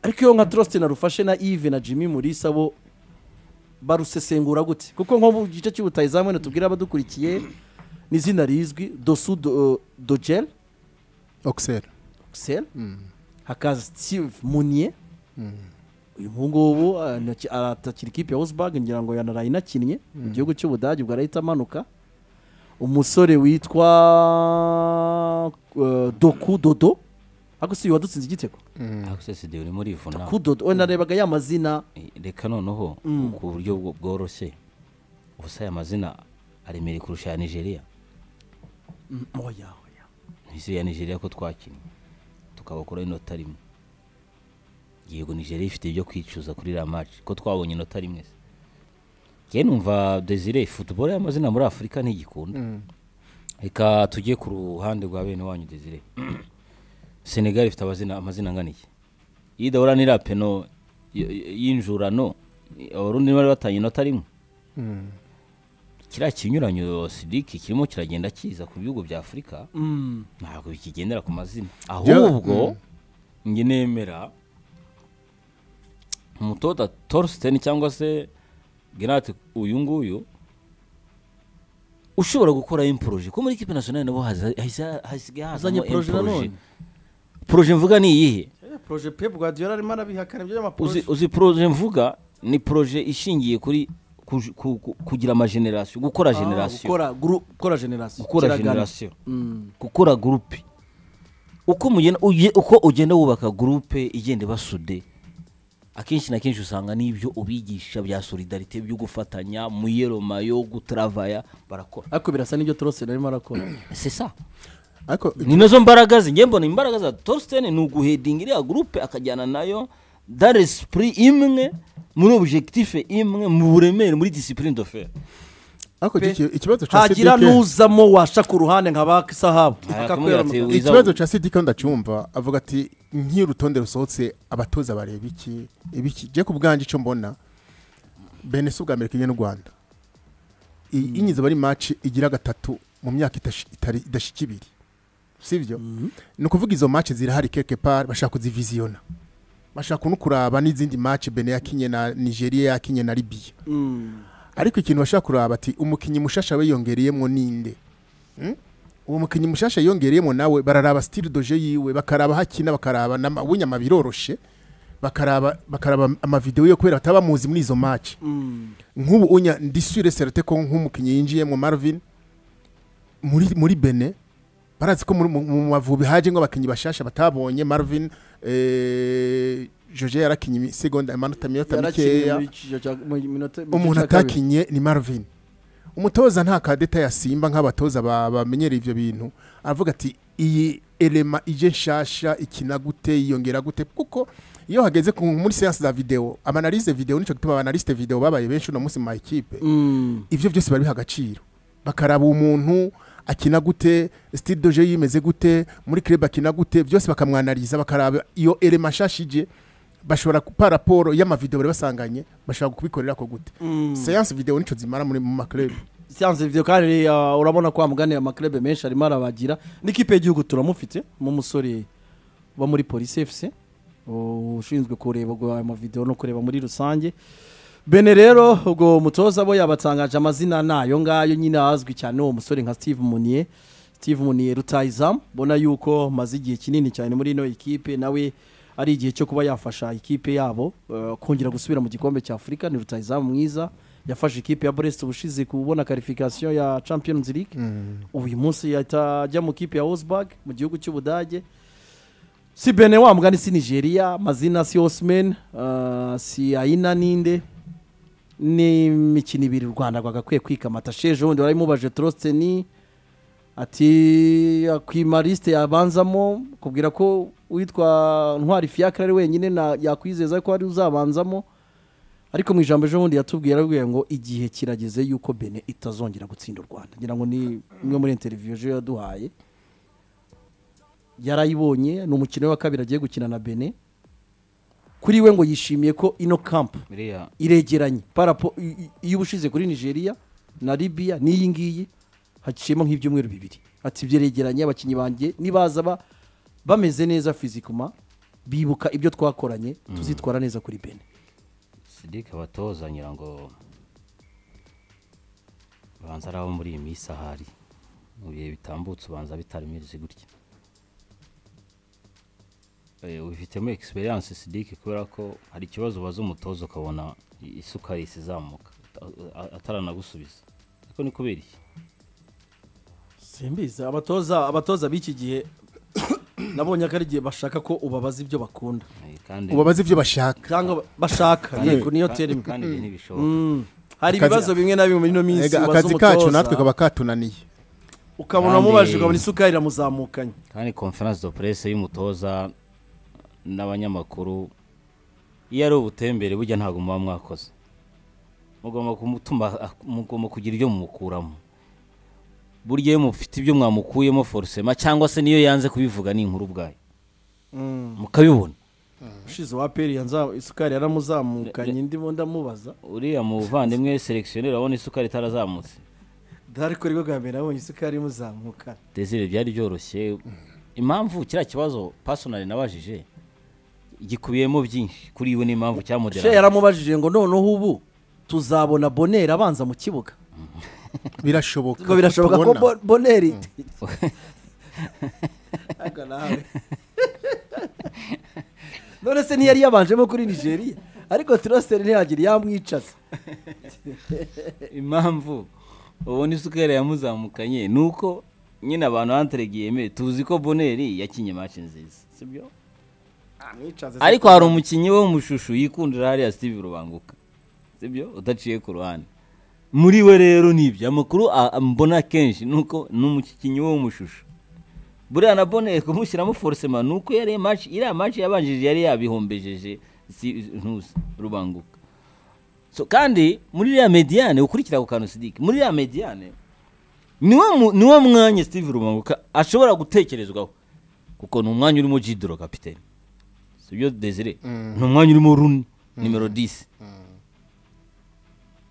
ariko iyo nka dorosite narufashe na ive na jimmy murisa bo barusesengura gute kuko nko mu gice cy'ubutayizamu wenda tubwire abadukurikiye ni izina rizwi dosu do- dogel ogiseri ogisel hakaza steve munier uyu ngubu aratakira ikipe ya Wolfsburg ngira ngo yanaraye inakinnye mu gihugu cy'ubudage ubwo arahita amanuka umusore witwa eh, doku dodo ariko si uyu wadutsinze igitego ariko seside urimo urivuna doku dodo we narebaga ya mazina reka noneho ku buryo bwo- bworoshye ubusa aya mazina aremereye kurusha aya nigeria Mm, oya oya ni isi ya nigeria ko twakinnye tukabakuraho inota rimwe yego nigeria ifite ibyo kwicuza kuri iriya maci ko twabonye inota rimwe se njye numva desire futuboro y'amazina muri afurika ntigikunda reka tujye ku ruhande rwa bene wanyu desire senegali ifite amazina amazina angana iki iyo idahura n'iriya peno y- y- y'injurano abarundi bari batanye inota rimwe kiriya kinyuranyo sidiki kirimo kiragenda kiza ku bihugu bya afurika Mm, ntabwo bikigendera ku mazina Byo- ahubwo njye nemera umutoza torsten cyangwa se gerate uyu nguyu ushobora gukora imporoje ko muri kipe nasiyonari nabo haza- haza- hasigaye Azanye hazamo poroje imporoje nanone. poroje mvuga ni iyihe poroje pepu gadiyola arimo arabihakana ibyo uzi, y'amaporoje uzi proje mvuga ni proje ishingiye kuri kuj- ku- ku- kugira amagenerasiyo gukora generasiyo gukora guru- gukora generasiyo gukora kiragana. generasiyo Mm, gukora gurupe uko mugenda uge- uko ugenda wubaka gurupe igenda basude akenshi na kenshi usanga n'ibyo ubigisha bya solidarite byo gufatanya muyeroma yo gutaravaya barakora ariko birasa n'ibyo torose narimo arakora c'est ça ariko ni nazo mbaraga ze njye mbona imbaraga za torsten ni uguhedinga iriya gurupe akajyana nayo dans l'esprit imwe muri objectif imwe mu buremere muri discipline de fer ariko iki- iki- ikibazo cya hagira sidike n'uzamo washa ku ruhande nka ba sahabu akamubwira ati Akakwera- wiza ikibazo cya sidike ndacyumva avuga ati nk'irutonde rusohotse abatoza bareba iki ibiki jye ku bwanjye icyo mbona bene si ubwa mbere kimwe n'u rwanda iyi inyiza bari maci igira gatatu mu myaka itashi- itari- idashika ibiri sibyo ni ukuvuga izo maci zirahari keke pari bashaka kuziviziyona bashaka no kuraba n'izindi maci bene yakinye na nigeria yakinye na libiya Mm, ariko ikintu bashaka kuraba ati umukinnyi mushasha we yongereyemo ninde Mm? uwo mukinnyi mushasha yongereyemo nawe bararaba style doje yiwe bakaraba hakina bakaraba na winyama biroroshe bakaraba bakaraba amavidewo yo kubera bataba bamuzi muri izo match mm. nk'ubu unya ndi sure certe ko nk'umukinnyi yinjiyemo Marvin muri muri Benin barazi ko muri- mu mu mavubi haje ngo abakinnyi bashasha batabonye Marvin eh Joje yarakinye imisegonda amanota minota yarakinnye mikeya muri icyo cya- mu minota- mu gice umuntu cya kabiri. atakinye ni marvin umutoza nta kadeta ya simba nk'abatoza ba- bamenyereye ibyo bintu aravuga ati iyi elema ije nshasha ikina gute yiyongera gute kuko iyo hageze ku- muri seansi za videwo abanalize videwo nicyo gituma abanaliste videwo babaye benshi uno munsi mu ma ekipe Mm. ibyo byose bari biha agaciro bakaraba umuntu akina gute sitidoje yimeze gute muri kirebe akina gute byose bakamwanariza bakaraba iyo elema nshashi ije bashobora kupa raporo y'amavidewo bari basanganye bashobora kubikorera ko gute seansi videwo nicyo zimara muri mu makurebe siyanse video kandi uh, urabona ko amuganiye amaklebe menshi arimo arabagira n'ikipe y'igihugu turamufite n'umusore uba muri polisi efuse ushinzwe kureba ubwo ayo mavidewo no kureba muri rusange bene rero ubwo umutoza bo yabatangaje amazina nayo ngayo nyine azwi cyane uwo musore nka steve munier steve munier rutayizamu mbona yuko maze igihe kinini cyane muri ino ekipe nawe ari igihe cyo kuba yafasha ikipe yabo eh, kongera gusubira mu gikombe cya afurika ni rutayizamu mwiza yafashe ikipe ya brest ubushize kubona karifikasiyo ya champions league ubu uyu munsi yahita ajya mu kipe ya Wolfsburg mu gihugu cy'ubudage si bene wa mugani si nigeria amazina si osman uh, si aina ninde n'imikino ibiri u rwanda rwagakwiye kwikamata sheje wundi warabimubaje torosteni ati akwima lisite yabanzamo kubwira ko uwitwa ntwari fiacre ari wenyine na- yakwizeza ko ari uzabanzamo ariko mu ijambo ejobundi yatubwiye arabwira ngo igihe kirageze yuko bene itazongera gutsinda u rwanda ngira ngo ni imwe muri interiviyo ejo yaduhaye yarayibonye ni umukino we wa kabiri agiye gukina na bene kuri we ngo yishimiye ko ino kampu biriya iregeranye parapo i- i- iyo ubushize kuri nigeria na libiya n'iyi ngiyi haciyemo nk'ibyumweru bibiri ati byeregeranye abakinnyi banjye nibaza ba- bameze neza fizikuma bibuka ibyo twakoranye tuzitwara neza kuri bene sidike abatoza ngira ngo ubanza ari abo muri iyi minsi ahari mu bihe bitambutse ubanza bitaremeze gutya Eh, ubifitemo egisperiyanse sidike kubera ko hari ikibazo ubaza umutoza ukabona i- isuka yahise izamuka ata- a- ataranagusubiza ariko ni kubera iki simbizi abatoza abatoza b'iki gihe nabonye ko ari igihe bashaka ko ubabaza ibyo bakunda Eh, kandi ubabaze ibyo bashaka cyangwa bashaka kandi- yego niyo ka- terima kandi ibi ntibishoboka hari Akazi- ibibazo bimwe na bimwe muri ino minsi Ega, ubaza akazi kacu natwe umutoza kaba katunaniye ukabona Kandi- umubajije ukabona isukari iramuzamukanye kandi konferanse do purese y'umutoza n'abanyamakuru iyo ari ubutembere burya ntabwo muba mwakoze mugomba kumutuma mugomba kugira ibyo mumukuramo burya iyo mufite ibyo mwamukuyemo forusema cyangwa se niyo yanze kubivuga ni inkuru ubwayo mukabibona ushize uwa peri yanza isukari yaramuzamukanye ndimo ndamubaza uriya muvandimwe selekisiyoneri abona isukari itarazamutse dore ko rwo bwa mbere nabonye isukari imuzamuka desire byari byoroshye impamvu kiriya kibazo pasonari nabajije gikubiyemo byinshi kuri we n'impamvu she cyamudera yaramubajije ngo noneho ubu tuzabona boneri abanza mu kibuga birashoboka ngo birashoboka ko tubona. Bo- boneri Haga nawe. none se ntiyari yabanjemo kuri nigeria ariko turaseri ntiyagira yamwicaza impamvu ubona isukari yamuzamukanye ni uko nyine abantu banteregiyeme tuzi ko boneri yakinye maci nziza sibyo ariko hari umukinnyi wo mu shusho yikundira hariya steve rubanguka sibyo udaciye ku ruhande muri we rero ni ibyo amakuru a- a- mbona kenshi ni uko ni umukinnyi wo mu shusho buriya na boneri kumushyiramo forcema ni uko yari maci iriya maci yabanjije yari yabihombejeje si- ntuzi rubanguka so kandi muri iriya mediyane ukurikira ku kantu sidike muri iriya mediyane niwo mu- niwo mwanya steve rubanguka ashobora gutekerezwaho kuko ni umwanya urimo jidoro kapitene sibyo desire ni umwanya urimo runi nimero 10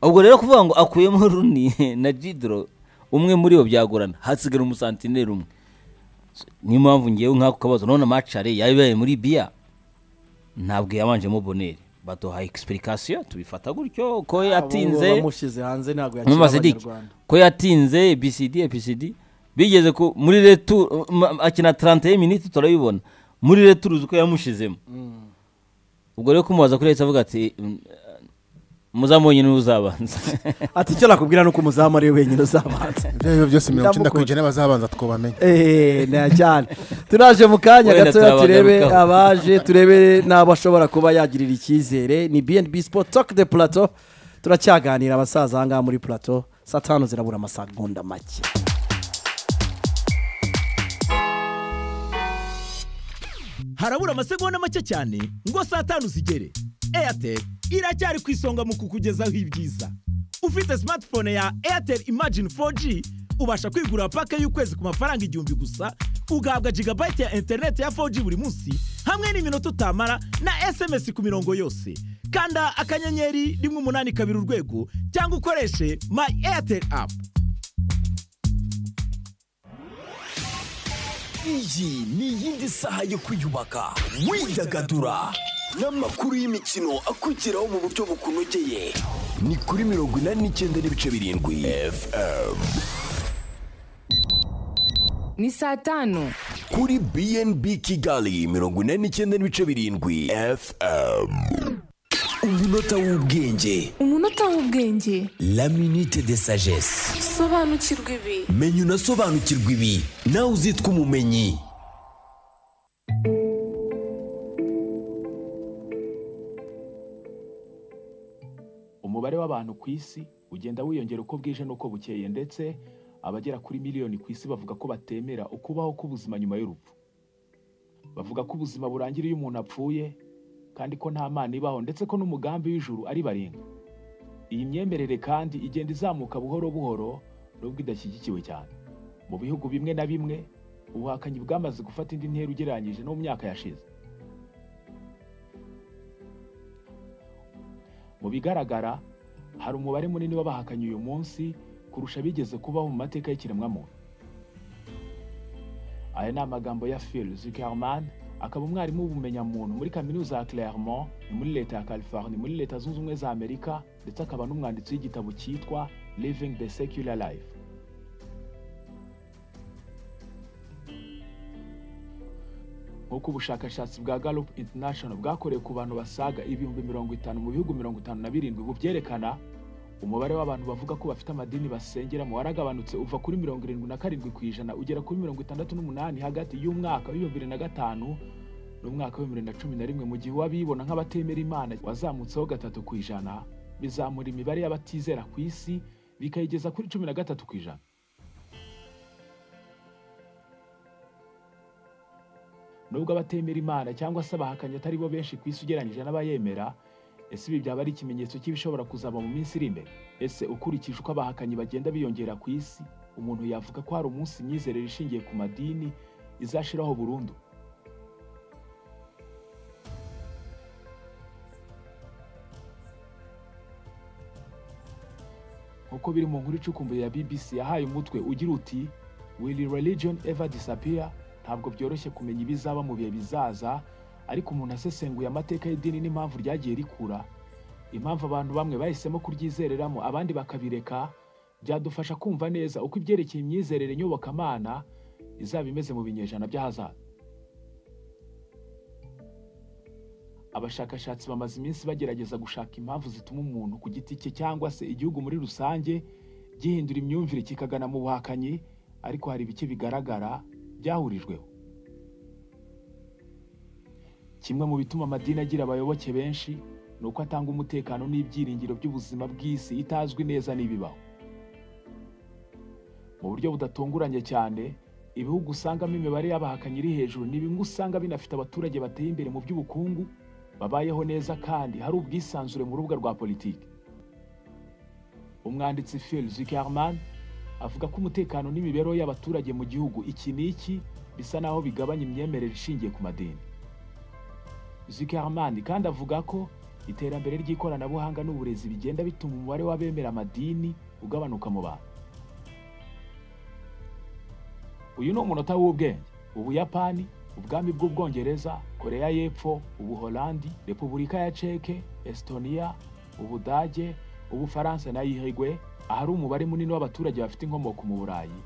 ubwo rero kuvuga ngo akuyemo runi na jidoro umwe muri bo byagorana hasigara umusantineri umwe So, niyo mpamvu ngewe nk'ako kabazo none amacare yabaye muri biya ntabwo yabanjemo boneri baduha egispurikasiyo tubifata gutyo ko yatinze bamushyize hanze ntabwo yakira Mumaze diki abanyarwanda ko yatinze BCD EPCD bigeze ku muri retu ma- akina 31 minutes turabibona muri retu uko yamushizemo ubwo rero kumubaza kuri yahise avuga ati mm, muzamubonye niwe uzabanza ati icyo nakubwira ni uko umuzamu ari we wenyine uzabanza ibyo ari byo byose mirongo icyenda ku Ndamukunda. ijana bazabanza twubamenye eee na cyane turaje mu kanya Wenda gatoya turebe turabagarukaho. abaje turebe n'abo ashobora kuba yagirira icyizere ni bnb sport talk de plateau turacyaganira abasaza ahangaha muri plateau saa tanu zirabura amasegonda make harabura amasegonda make cyane ngo saa tanu zigere airtel iracyari ku isonga mu kukugezaho ibyiza ufite smartphone ya airtel imagine 4g ubasha kwigurira pake y'ukwezi ku mafaranga igihumbi gusa ugahabwa gigabyte ya interineti ya 4g buri munsi hamwe n'iminota utamara na sms ku mirongo yose kanda akanyenyeri rimwe umunani kabiri urwego cyangwa ukoreshe my airtel app iyi ni iyindi saha yo kwiyubaka widagadura n'amakuru y'imikino akugeraho mu buryo bukunogeye ni kuri mirongo inani n'icyenda n'ibice birindwi fm ni saa tanu kuri bnb kigali mirongo inani n'icyenda n'ibice birindwi fm umunota w'ubwenge umunota w'ubwenge la minute de sagesse sobanukirwa ibi menya unasobanukirwa ibi nawe uzitwa umumenyi umubare w'abantu ku isi ugenda wiyongera uko bwije n'uko bukeye ndetse abagera kuri miliyoni ku isi bavuga ko batemera ukubaho k'ubuzima nyuma y'urupfu bavuga ko ubuzima burangira iyo umuntu apfuye kandi ko nta mana ibaho ndetse ko n'umugambi w'ijuru ari barenga iyi myemerere kandi igenda izamuka buhoro buhoro nubwo idashyigikiwe cyane mu bihugu bimwe na bimwe ubuhakanyi bwamaze gufata indi ntera ugereranyije no mu myaka yashize mu bigaragara hari umubare munini w'abahakanye uyu munsi kurusha abigeze kubaho mu mateka y'ikiremwamuntu aya ni amagambo ya phil zuckerman akaba umwarimu w'ubumenyamuntu muri kaminuza ya Claremont ni muri leta ya California muri leta zunze ubumwe za Amerika ndetse akaba n'umwanditsi w'igitabo cyitwa Living the Secular Life nk'uko ubushakashatsi bwa Gallup International bwakorewe ku bantu basaga ibihumbi mirongo itanu mu bihugu mirongo itanu na birindwi bubyerekana umubare w'abantu bavuga ko bafite amadini basengeramo waragabanutse uva kuri mirongo irindwi na karindwi ku ijana ugera kuri mirongo itandatu n'umunani hagati y'umwaka w'ibihumbi bibiri na gatanu n'umwaka w'ibihumbi bibiri na cumi na rimwe mu gihe uwabibona nk'abatemera imana wazamutseho gatatu ku ijana bizamura imibare y'abatizera ku isi bikayigeza kuri cumi na gatatu ku ijana nubwo abatemera imana cyangwa se abahakanye atari bo benshi ku isi ugereranyije n'abayemera ese ibi byaba ari ikimenyetso cy'ibishobora kuzaba mu minsi iri imbere ese ukurikije uko abahakanyi bagenda biyongera ku isi umuntu yavuga ko hari umunsi imyizerere ishingiye ku madini izashiraho burundu nk'uko biri mu nkuru icukumbuye ya bbc yahaye umutwe ugira uti will religion ever disappear ntabwo byoroshye kumenya ibizaba mu bihe bizaza ariko umuntu asesenguye amateka y'idini n'impamvu ryagiye rikura impamvu abantu bamwe bahisemo kuryizereramo abandi bakabireka byadufasha kumva neza uko ibyerekeye imyizerere nyobokamana izaba imeze mu binyejana by'ahazaza abashakashatsi bamaze iminsi bagerageza gushaka impamvu zituma umuntu ku giti cye cyangwa se igihugu muri rusange gihindura imyumvire kikagana mu buhakanyi ariko hari ibice bigaragara byahurijweho kimwe mu bituma amadini agira abayoboke benshi ni uko atanga umutekano n'ibyiringiro by'ubuzima bw'isi itazwi neza n'ibibaho mu buryo budatunguranye cyane ibihugu usangamo imibare y'abahakanyi iri hejuru ni bimwe usanga binafite abaturage bateye imbere mu by'ubukungu babayeho neza kandi hari ubwisanzure mu rubuga rwa politiki umwanditsi phil zuckerman avuga ko umutekano n'imibereho y'abaturage mu gihugu iki n'iki bisa naho bigabanya imyemerere ishingiye ku madini Zuckerman kandi avuga ko iterambere ry'ikoranabuhanga n'uburezi bigenda bituma umubare w'abemera amadini ugabanuka mu bantu uyu ni umunota w'ubwenge ubuyapani ubwami bw'ubwongereza koreya y'epfo ubuholandi repubulika ya ceke estonia ubudage ubufaransa na yihigwe ahari umubare munini w'abaturage bafite inkomoko mu burayi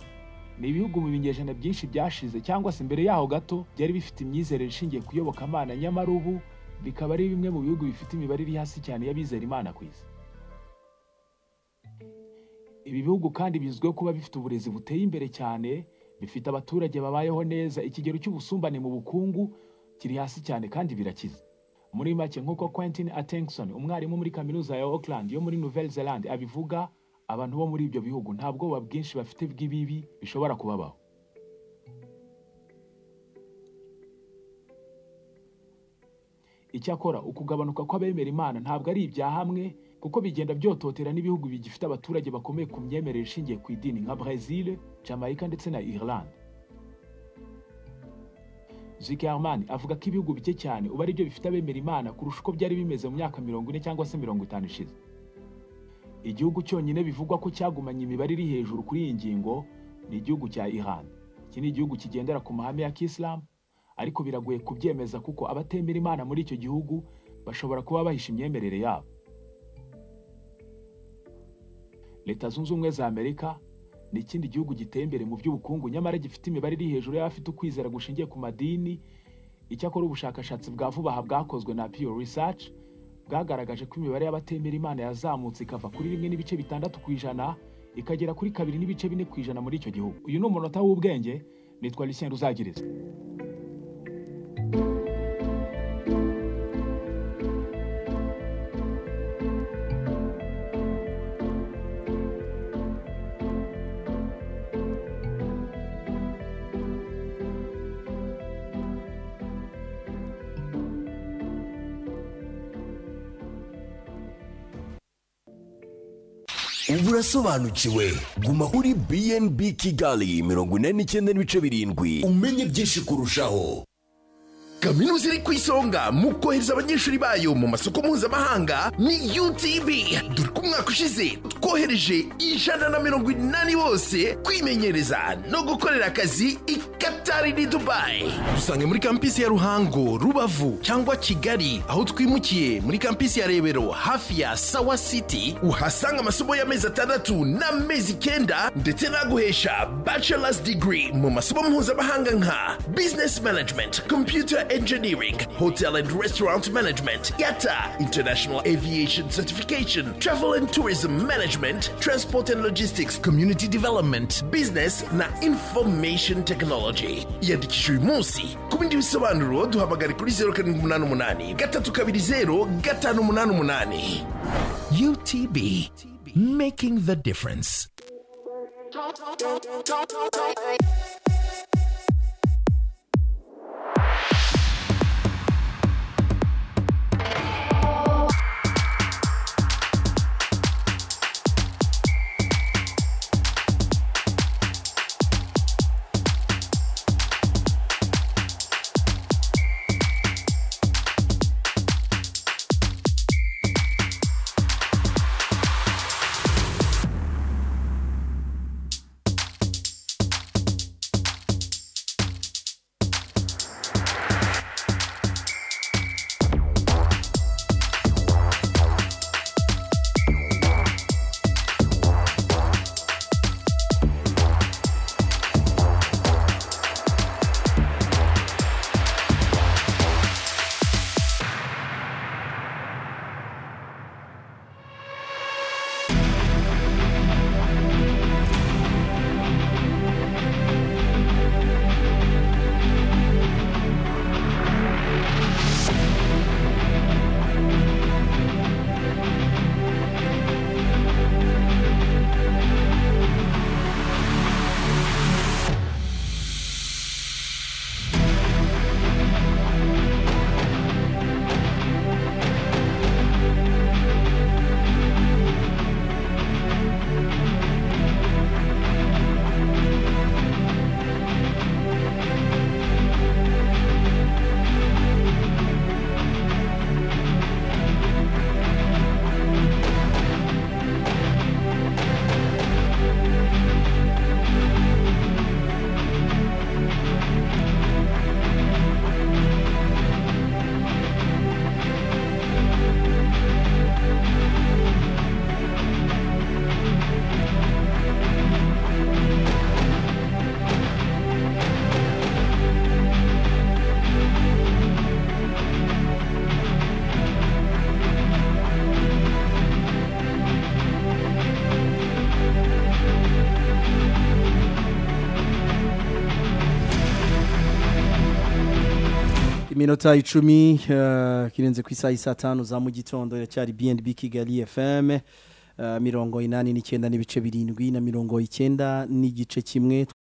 ni ibihugu mu binyejana byinshi byashize cyangwa se imbere yaho gato byari bifite imyizerere ishingiye ku iyobokamana nyamara ubu bikaba ari bimwe mu bihugu bifite imibare iri hasi cyane y'abizera imana ku isi ibi bihugu kandi bizwiho kuba bifite uburezi buteye imbere cyane bifite abaturage babayeho neza ikigero cy'ubusumbane mu bukungu kiri hasi cyane kandi birakize muri make nk'uko quentin attenson umwarimu muri kaminuza ya auckland yo muri nouvelle zealand abivuga abantu bo muri ibyo bihugu nta bwoba bwinshi bafite bw'ibibi bishobora kubabaho icyakora ukugabanuka kw'abemera imana ntabwo ari ibya hamwe kuko bigenda byototera n'ibihugu bigifite abaturage bakomeye ku myemerere ishingiye ku idini nka brezil jamaica ndetse na irland zikerman avuga ko ibihugu bike cyane ubu ari byo bifite abemera imana kurusha uko byari bimeze mu myaka mirongo ine cyangwa se mirongo itanu ishize igihugu cyonyine bivugwa ko cyagumanye imibare iri hejuru kuri iyi ngingo ni igihugu cya Iran iki ni igihugu kigendera ku mahame ya kisilamu ariko biragoye kubyemeza kuko abatemera imana muri icyo gihugu bashobora kuba bahisha imyemerere yabo leta zunze ubumwe za amerika ni ikindi gihugu giteye imbere mu by'ubukungu nyamara gifite imibare iri hejuru y'abafite ukwizera gushingiye ku madini icyakora ubushakashatsi bwa vuba aha bwakozwe na Pew Research bwagaragaje ko imibare y'abatemera imana yazamutse ikava kuri rimwe n'ibice bitandatu ku ijana ikagera kuri kabiri n'ibice bine ku ijana muri icyo gihugu uyu ni umunota w'ubwenge nitwa Lucien Ruzagiriza ubu urasobanukiwe guma kuri bnb kigali mirongo inani n'icyenda n'ibice birindwi umenye byinshi kurushaho kaminuza iri ku isonga mu kohereza abanyeshuri bayo mu masoko mpuzamahanga ni UTV dore ko umwaka ushize twohereje ijana na mirongo inani bose kwimenyereza no gukorera akazi i Katari ni Dubai dusange muri kampisi ya Ruhango Rubavu cyangwa Kigali aho twimukiye muri kampisi ya Rebero hafi ya Sawa City uhasanga amasomo y'amezi atandatu n'amezi icyenda ndetse n'aguhesha bachelor's degree mu masomo mpuzamahanga nka business management computer engineering hotel and restaurant management yata international aviation certification travel and tourism management transport and logistics community development business na information technology iyandikisha uyu munsi ku bindi bisobanuro duhamagare kuri 0 gatatu kabiri zero gatanu umunani umunani utb making the difference iminota icumi eh, kirenze ku isaha isa tanu za mu gitondo iracyari bnb kigali fm eh, mirongo inani n'icyenda n'ibice birindwi na mirongo icyenda n'igice kimwe